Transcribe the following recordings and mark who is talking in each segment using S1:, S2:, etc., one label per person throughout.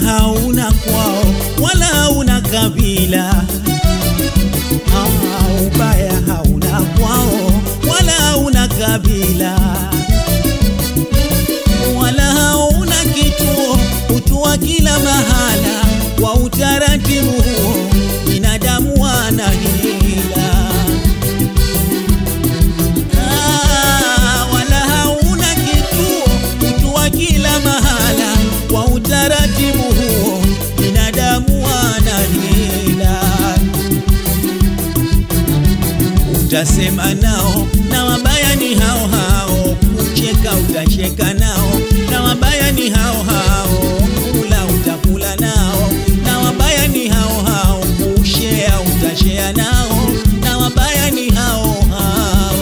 S1: hauna kwao wala hauna kabila Ah, ubaya hauna kwao wala hauna kabila wala hauna kituo utua kila mahala kwa utaratibu huo binadamu wana hila Ah, wala hauna kituo utua kila mahala kwa utaratibu huo binadamu wana hila utasema nao na wabaya ni hao hao, kucheka utacheka nao na wabaya ni hao hao, kula utakula nao na wabaya ni hao hao, kushea utashea nao na wabaya ni hao hao.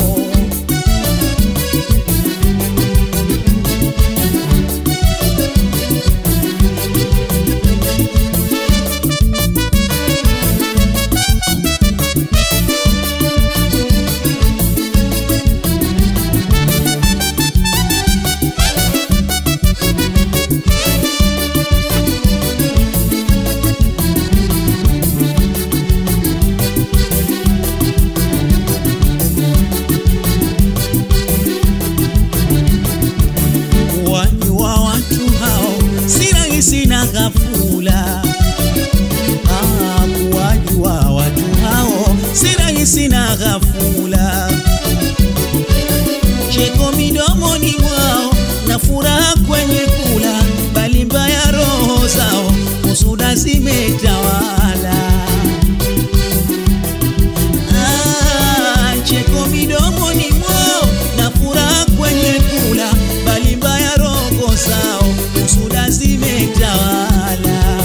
S1: wajua watu hao si rahisi na ghafula. Ah, kuwajua watu hao si rahisi na ghafula. Cheko midomoni mwao na furaha kwenye kula, bali mbaya roho zao husuda zimetawala. Ah, cheko midomoni mwao na furaha kwenye kula, bali mbaya roho zao husuda zimetawala.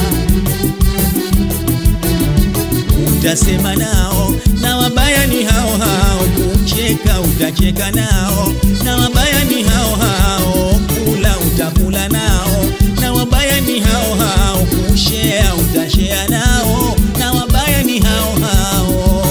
S1: Utasema nao na wabaya ni hao hao, kucheka utacheka nao na wabaya ni hao hao, kula utakula nao na wabaya ni hao hao, kushea utashea nao na wabaya ni hao hao.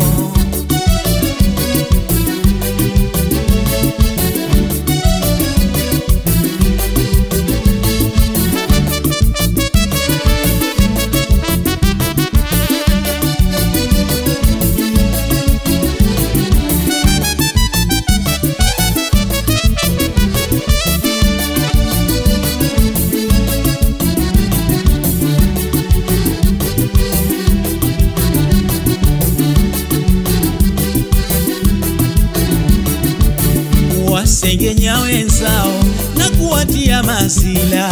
S1: wasengenya wenzao na kuwatia masila,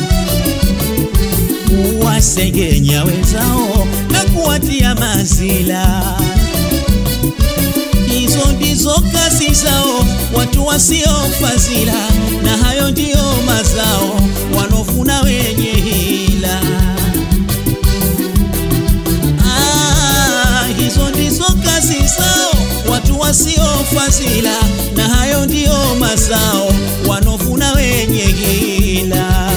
S1: kuwasengenya wenzao na kuwatia masila. Hizo ndizo kazi zao watu wasiofazila, na hayo ndiyo mazao wanofuna wenye hila. Ah, hizo ndizo kazi zao watu wasiofazila, na hayo ndiyo mazao wanofuna wenye hila.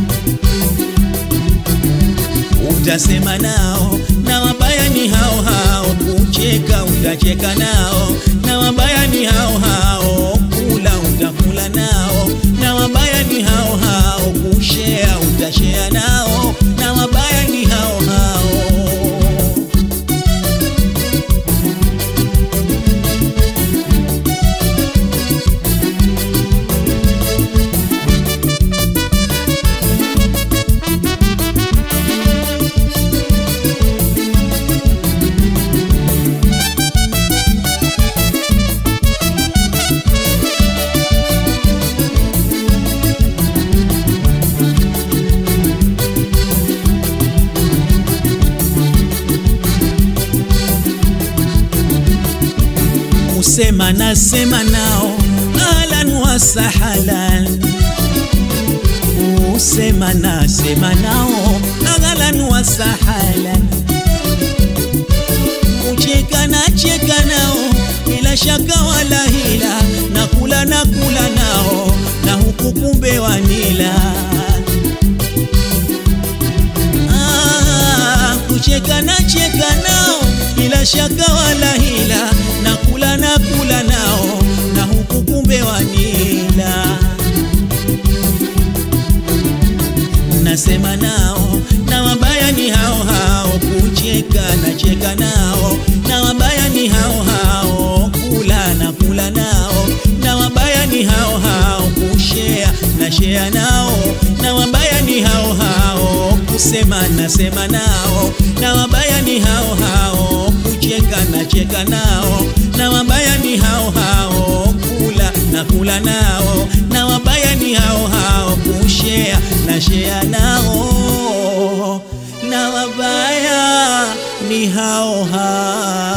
S1: Utasema nao na wabaya ni hao hao, kucheka utacheka nao na wabaya ni hao hao, kula utakula nao na wabaya ni hao hao, kushea utashea nao na wabaya ni hao hao. Usema nasema nao ahlan wa sahlan, usema nasema nao ahlan wa sahlan, kucheka na cheka nao bila shaka wala hila, na kula na kula nao na huku kumbe wanila Ah, kucheka na cheka nao bila shaka wala hila, na kula na kula nao na huku kumbe wanila. nasema nao, na wabaya ni hao hao, kucheka na cheka nao, na wabaya ni hao hao, kula na kula nao, na wabaya ni hao hao, kushea na shea nao, na wabaya ni hao hao, kusema na sema nao, na wabaya ni hao hao, kucheka na cheka nao, na wabaya ni hao hao, kula na kula nao, na wabaya ni hao hao, kushea na shea nao, na wabaya ni hao hao